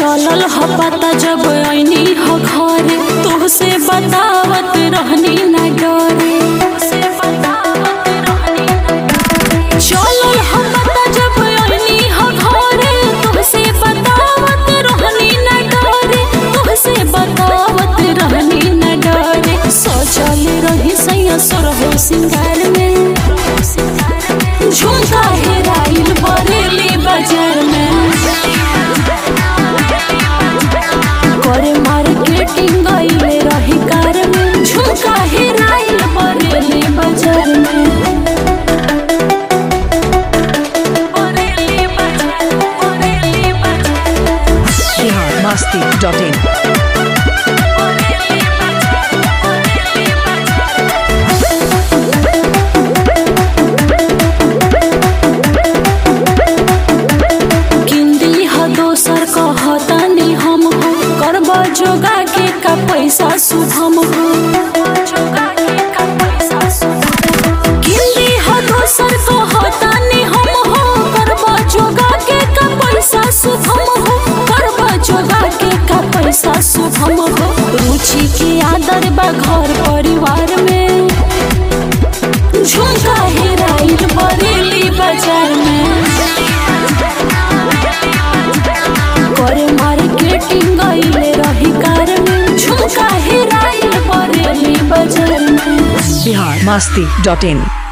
चलल ह पता जब ऐनी ह घरे तोहसे बतावत रहनी ना डरे चलल ह पता जब ऐनी ह घरे तोहसे बतावत रहनी ना डरे तोहसे बतावत रहनी ना डरे सोचल रही सैया सरहो सिंगार में झुमका हेराइल बरेली बाजार में करे मार्केटिंग गईले रही कार में झुमका हेराइल बरेली बाजार में बरेली बाजार बरेली बाजार बिहार मस्ती डॉट इन किंदी ह दोसर कहतानी हम हो करबा जोगा के का पैसा शुभम हो किंदी ह दोसर कहतानी हम हो करबा जोगा के का पैसा शुभम हो करबा जोगा के का पैसा शुभम हो रुचि के आदर बा घर परिवार में झुमका हेराइल बरेली बाजार में करे मार्केटिंग गईले रही कार में झुमका हेराइल बरेली बाजार में बिहार मस्ती डॉट इन